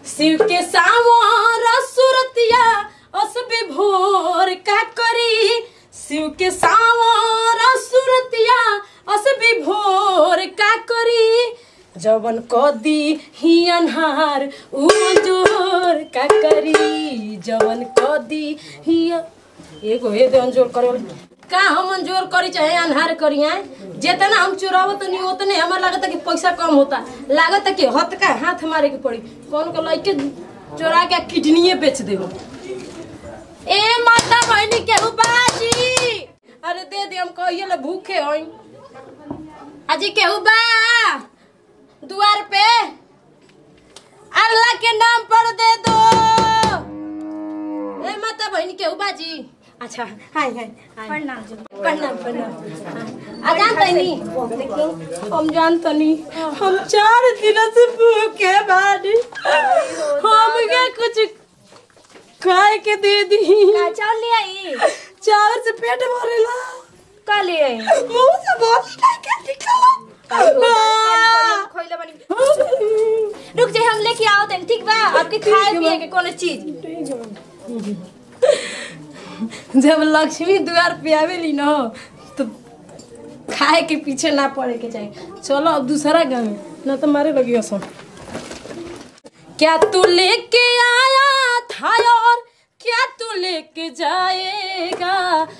शिव के सावर सुरतिया अस विभोर का करी शिव के सावर सुरतिया अस विभोर का करी जवन कदी ही अनहार उ जोर का करी जवन कदी ही एगो हे दे अंजोर करे वाला। का हम अंजोर करी चाहे अनहार करी हैं जितना हम चुरावत नहीं उतने हमार लागत कि पैसा कम होता लागत कि हथ का हाथ मारे के पड़ी कौन को लइके चोरा के किडनीए बेच दे हो ए माता बहनी के बाजी अरे दे दे हम कहिए ले भूखे होई अजी केहू बा द्वार पे अल्लाह के नाम पर दे दो ए माता बहनी केहू बाजी अच्छा हाय हाय हाय प्रणाम जी प्रणाम प्रणाम आ जानता नहीं देखी हम जानता नहीं हम चार दिन से भूखे बानी हम के कुछ खाए के दे दी का चावल ले आई चावल से पेट भरेला का ले आई मुंह से बहुत खाए के निकला खोइला बनी रुक जाए हम लेके आओ तनी ठीक बा आपके खाए पिए के कोनो चीज जब लक्ष्मी द्वार पे आवेली न तो खाए के पीछे ना पड़े के चाहिए चलो अब दूसरा गाँव में ना तो मारे लगी असम क्या तू लेके आया था और क्या तू लेके जाएगा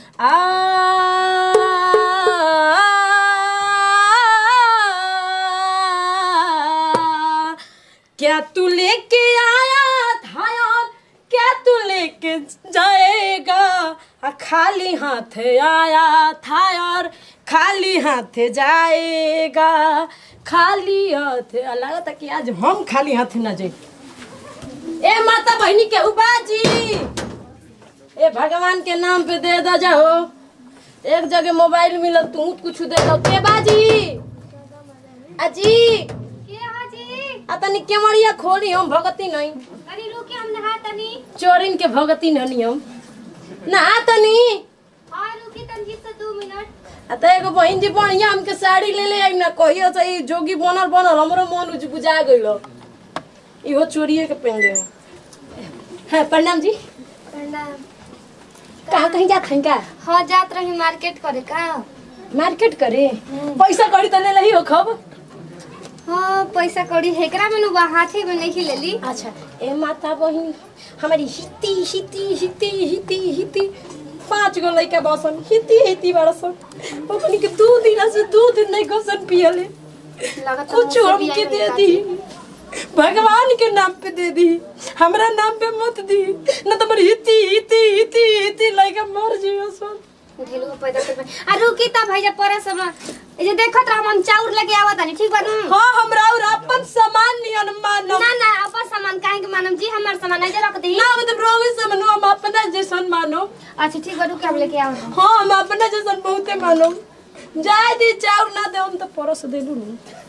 आ क्या तू लेके आया था और क्या तू लेके जाएगा आ, खाली हाथ आया था और खाली हाथ जाएगा खाली हाथ लगा था कि आज हम खाली हाथ ना जाए ए माता बहनी के उबाजी ए भगवान के नाम पे दे दो जाओ एक जगह मोबाइल मिलत तू कुछ दे दो के बाजी अजी के हाजी आ तनी केवड़िया खोली हम भगती नहीं अरे रुके हम नहा तनी चोरिन के भगती नहीं हम ना तनी आ रुके तनी से 2 मिनट आ त एगो बहिन जी बढ़िया हमके साड़ी ले ले आई ना कहियो से ई जोगी बनल बनल हमरो मन उज बुझा गइलो इहो चोरिए के पहन ले है प्रणाम जी प्रणाम कहाँ कहीं जात हैं का हाँ जात रही मार्केट करे का मार्केट करे पैसा कड़ी तो ले लही हो खब हाँ पैसा कौड़ी हेकरा में नु हाथे में नहीं लेली अच्छा ए माता बहिन हमारी हिती हिती हिती हिती हिती पांच गो लइका बसन हिती हिती बड़सन ओकनी के दू दिन से दूध नहीं घोसन पियले लगत कुछ हमके दे दी भगवान के नाम पे दे दी हमरा नाम पे मत दी न तो मेरी हिती हिती हिती हिती लइका मर जियो सन ढेलू पैदा कर आ रुकी ता भैया पर सब ए जे देखत रह हम चाउर लेके आवत हनी ठीक बा नु हाँ हमरा और अपन सामान नियन मानो ना ना अपन सामान काहे के मानम जी हमर सामान नहीं रख दी ना मतलब रोगी से मनो हम अपना जैसन मानो अच्छा ठीक बा रुके हम लेके आओ हाँ हम अपना जैसन बहुते मानो जाए दी चाउर ना दे हम तो परस दे दू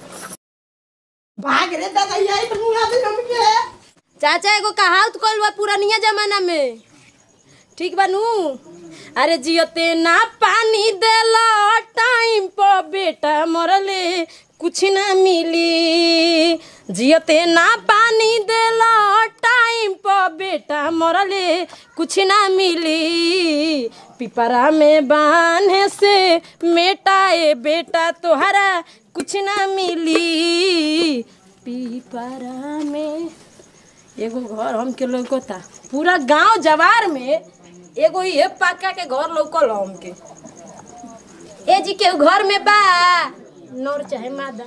भाग रे दादा यही तो मुंगा दे हमके चाचा एगो कहावत कइल बा पुरानिया जमाना में ठीक बा नु अरे जियते ना पानी देला टाइम पर बेटा मरले कुछ ना मिली जियते ना पानी देला टाइम पर बेटा मरले कुछ ना मिली पिपरा में बांधे से मेटाए बेटा तोहरा कुछ ना मिली पिपरा में एगो घर हमके लौकता पूरा गांव जवार में एगो ये पक्का के घर लौकल ह हमके ए जी के घर में बा नौर चाहे मादा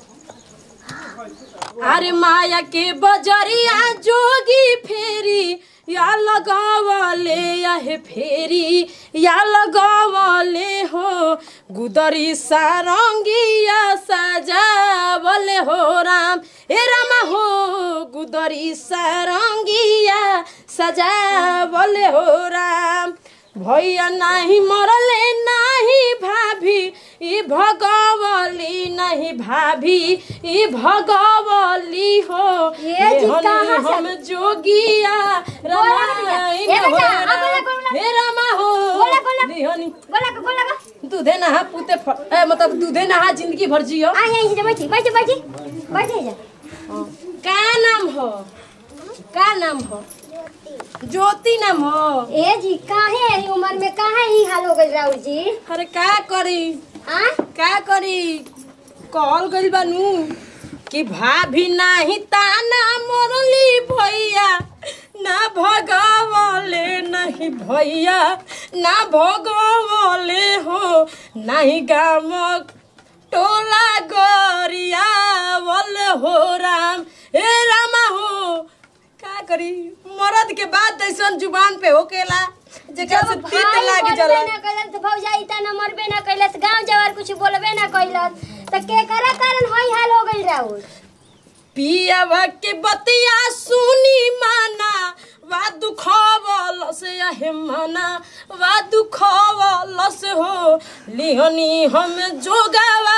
अरे माया के बजरिया जोगी फेरी या लगावले या हे फेरी या लगावले हो गुदरी सारंगिया सजावले हो राम ए रामा हो गुदरी सारंगिया सजावले हो राम भैया नाही मरले नाही भाभी ई भगवली नहीं भाभी ई भगवली हो ये जी लेहनी कहाँ से- हम जोगिया रामायण ए हो बेटा, आ राम। बोला, बोला। हे रामा हो बोला, बोला। लेहनी बोला का बोला का दूधे नहा पूते फ- ए, मतलब दूधे नहा जिंदगी भर जियो आ यहीं से बैठी बैठी बैठी बैठी जा का नाम हो का नाम हो ज्योति नाम हो ए जी काहे एही उम्र में काहे ही हाल हो गइल राउर जी अरे का करी आ का करी कहल गइल बानू कि भाभी नाही ताना मोरली भैया ना भगवले नहीं भैया ना भगवले हो नहीं गाम टोला गरिया वल हो राम ए रामा हो का करी मरद के बाद ऐसन जुबान पे होकेला जेकरा से तीत भाई लाग बोलबे जाला ना कैलस तो भौजाई ता न मरबे ना कैलस गांव जवार कुछ बोलबे ना कैलस त के करा कारण हई हाल हो गइल राउर पियावा के बतिया सुनी माना वा दुखवल से आहे माना वा दुखवल से हो लिहनी हम जोगावा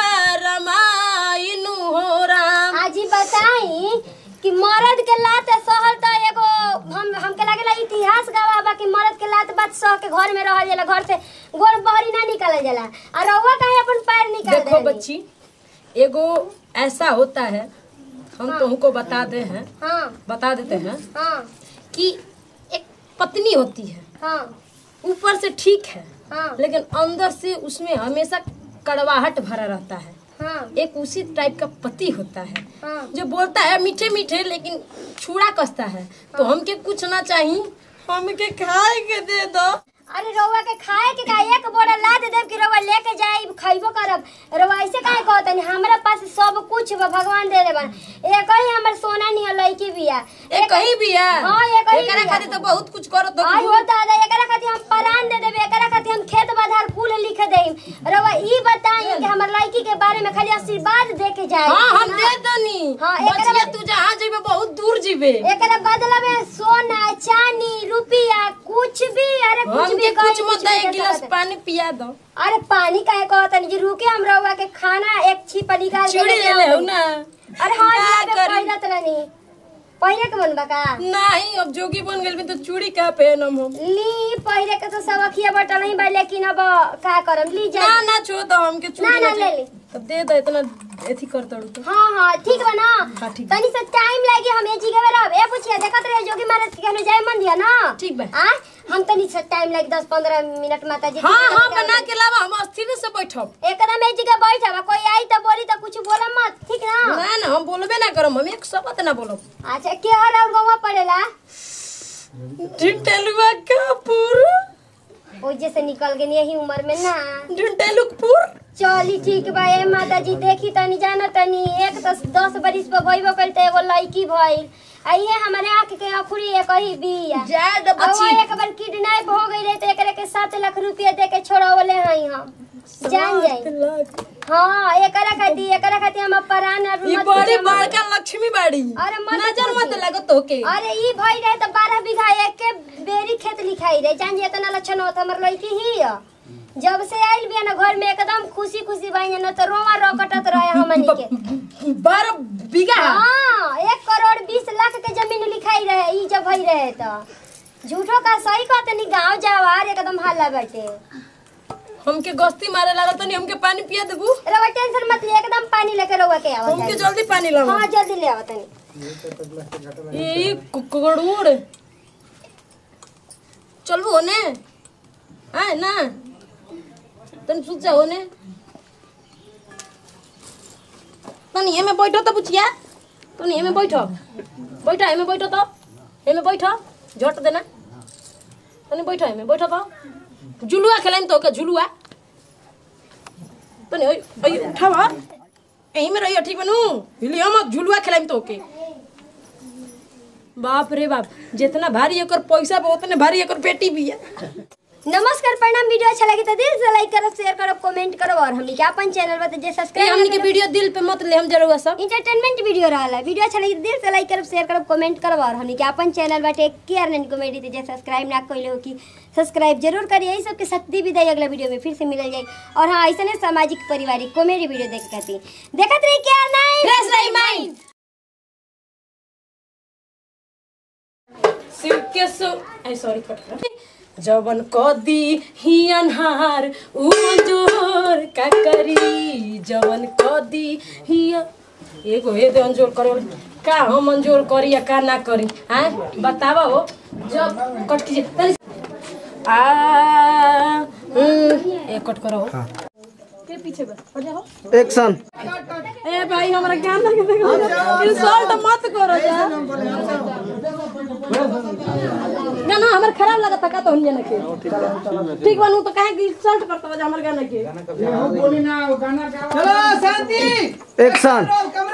रमाइनु हो राम आज ही बताई कि मर्द के लात सहल त एगो हम हमके लागेला इतिहास गवाह बा कि मर्द के लात बात सह के घर में रहल जाला घर से गोर बहरी ना निकालल जाला और रउआ काहे अपन पैर निकाल देखो देली? बच्ची एगो ऐसा होता है हम तुमको बता दे हैं हाँ बता देते हैं हाँ कि एक पत्नी होती है हाँ ऊपर से ठीक है हाँ लेकिन अंदर से उसमें हमेशा कड़वाहट भरा रहता है हाँ एक उसी टाइप का पति होता है हाँ जो बोलता है मीठे मीठे लेकिन छुड़ा कसता है तो हमके कुछ ना चाहिए हमके खाए के दे दो अरे रउआ के खाए के का एक बोरा ला दे देब कि रउआ लेके जाई खइबो करब रउआ ऐसे काहे कहतनी हमरा पास सब कुछ बा भगवान दे देबन एक ही हमर सोना नियर लइकी बिया एक कहीं भी है हाँ, एक ही एकरा भी है। खातिर तो बहुत कुछ करो तो आई हो दादा एकरा खातिर हम परान दे देबे एकरा खातिर हम खेत बाधार कुल लिख देम रउआ ई बताई कि हमर लइकी के बारे में खाली आशीर्वाद दे के जाए हाँ हम दे दनी हाँ, एकरा बचिया में- तू जहाँ जेबे बहुत दूर जेबे एकरा बदला में सोना चांदी रुपया कुछ भी अरे कुछ हमके भी कुछ कहीं मत भी एक दे गिलास सकत। पानी पिया दो अरे पानी काहे कहतनी जी रुके हम रउआ के खाना एक छिपा निकाल के चूड़ी ले ले हो ना अरे हाँ का जी करी? पहिरत रहनी पहिरे के मन बका नहीं अब जोगी बन गेल तो चूड़ी का पहनम हम ली पहिरे के तो सब अखिया बटल नहीं बा लेकिन अब का करम ली जा ना ना छो दो हमके चूड़ी ना, ना, ना ले ले। तब दे दो इतना एथी कर तड़ू तो हाँ हाँ ठीक बा ना हाँ, ठीक बा। तनी से टाइम लागी हम ए जी के बेरा ए पूछिए देखत रहे जोगी महाराज के कहने जाए मन दिया ना ठीक बा। आ हम तनी से टाइम लागी 10 15 मिनट माता जी हाँ हाँ बना के लावा हम अस्थिर से बैठब एकदम ए जी के बैठा बा कोई आई तो बोली तो कुछ बोला मत ठीक ना ना ना हम बोलबे ना करम हम एक शब्द ना बोलब अच्छा के हर और गवा पड़ेला ढिंटेलुआ कापुर ओ जैसे निकल गई यही उम्र में ना ढिंटेलुकपुर चली ठीक बा ए माता जी देखी तनी जाना तनी एक दस दस बरिस पर भइबो कइल त एगो लड़की भइल आ ये हमारे आंख के अखुरी एक ही बिया जाए दो अब वो बच्ची एक बार किडनैप हो गई रहे तो एकरे के सात लाख रुपया दे के छोड़ावले हई हम जान जाई हाँ एकरा खातिर एकरा खातिर हम परान और ये मत बड़ी जमा- बड़का लक्ष्मी बाड़ी अरे मत नजर मत पूछी। लगत होके अरे ई भई रहे तो बारह बीघा एक के बेरी खेत लिखाई रहे जान जी इतना लक्षण होता हमर लड़की ही है। जब से आइल बिया ना घर में एकदम खुशी खुशी बाई ना तो रोवा रोकटत रहे हमनी के बारह बीघा हाँ एक करोड़ बीस लाख के जमीन लिखाई रहे ई जब भई रहे तो झूठो का सही कहतनी गांव जवार एकदम हल्ला बाटे हमके गस्ती मारे लागल तनी हमके पानी पिया देबू रवा टेंशन मत ले एकदम पानी लेके रवा के आवत हमके जल्दी पानी लावा हाँ जल्दी ले आवत तनी ये कुकड़ूड़ चलबू होने आए ना तनी सुत जा होने तनी एमे बैठो तो बुचिया तनी एमे बैठो बैठो एमे बैठो तो एमे बैठो झट देना तनी बैठो एमे बैठो तो झुलुआ खेलाइम तो के झुलुआ तनी ओइ ओइ उठावा एही में रहियो ठीक बनू हिलियो मत झुलुआ खेलाइम तो के बाप रे बाप जितना भारी एकर पैसा बा उतने भारी एकर बेटी भी है नमस्कार प्रणाम वीडियो अच्छा लगी तो दिल से लाइक करो शेयर करो कमेंट करो और हमनी के अपन चैनल पर जे ए, सब्सक्राइब हमनी के वीडियो दिल पे मत ले हम जरूर सब इंटरटेनमेंट वीडियो रहला वीडियो अच्छा लगी तो दिल से लाइक करो शेयर करो कमेंट करो और हमनी के अपन चैनल बाटे केयर नैन कॉमेडी जे सब्सक्राइब ना कइले हो कि सब्सक्राइब जरूर करिए यही सबके शक्ति भी दे अगला वीडियो में फिर से मिल जाए और हाँ ऐसे सामाजिक पारिवारिक कॉमेडी वीडियो देख खातिर देखत रही केयर नाइन फ्रेश रही माइंड शिव के सो आई सॉरी कट जवन कदी ही अनहार उजोर का करी जवन कदी ही एगो हे दे मंजूर करे का हम मंजूर करी या का ना करी हैं बतावा हो जब कट कीजिए तनी आ हम्म, एक कट करो के पीछे बस हो जाओ एक्शन ए भाई हमरा ज्ञान लगे देखो इंसल्ट मत करो जा गाना हमर खराब लगता का तो हुनिया के ठीक बनू तो काहे कि इंसल्ट करता बजा हमर गाना के एक्शन